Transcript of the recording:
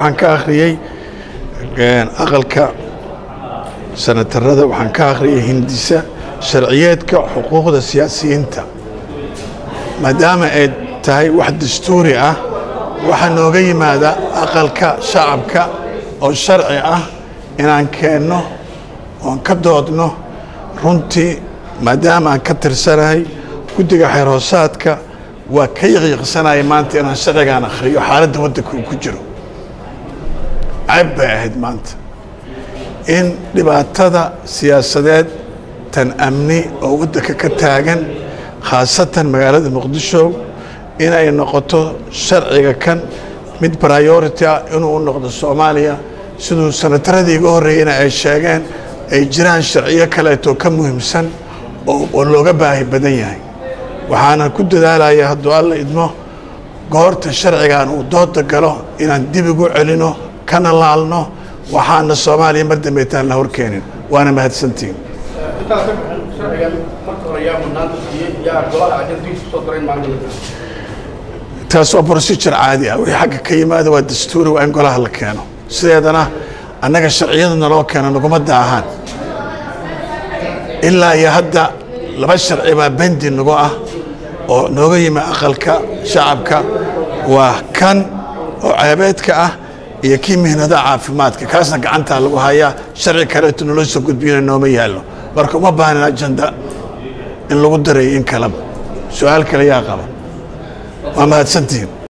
waxaan ka akhriyey aqalka sanatarada waxaan ka akhriyay hindisa sharciyeedka xuquuqda siyaasiyiinta maadaama ay tahay wax dastuuri ah waxaa nooga yimaada aqalka shacabka oo sharci ah inaan keenno oon ka doodno runtii maadaama aan ka tirsanahay guddiga xeerhoosaadka waa ka yaqiiqsanaya maanta inaan sharcigaan akhriyo xaaladda waddanka uu ku jiro cayb bay ahayd maanta in dhibaatada siyaasadeed tan amni oo waddanka ka taagan khaasatan magaalada muqdisho inay noqoto sharciga kan mid priority ah inuu u noqdo soomaaliya siduu sanataradii iga horreeyeyna ay sheegeen ay jiraan sharciyo kaleetoo ka muhiimsan oo looga baahi badan yahay waxaana ku dadaalaya hadduu alla idmo goorta sharcigan uu dooda galo inaan dib igu celino kana laalno waxaana soomaaliya mar dambeetaan la horkeenin waana mahadsantihin taas waa procedure caadi ah wixii xagga ka yimaada waa dastuuri waa in golaha la keeno sideedana annaga sharciyada naloo keeno naguma daahaan ilaa iyo hadda laba sharci baa bendi nagu ah oo nooga yimi aqalka shacabka waa kan oo ceebeedka ah iyo kii mihnadaha caafimaadka kaasna gacantaa lagu hayaa sharci kaleeto naloo soo gudbiyana nooma yaallo marka uma baahnin ajenda in lagu darayo in kaleba su-aal kale yaa qaba waa mahadsantihin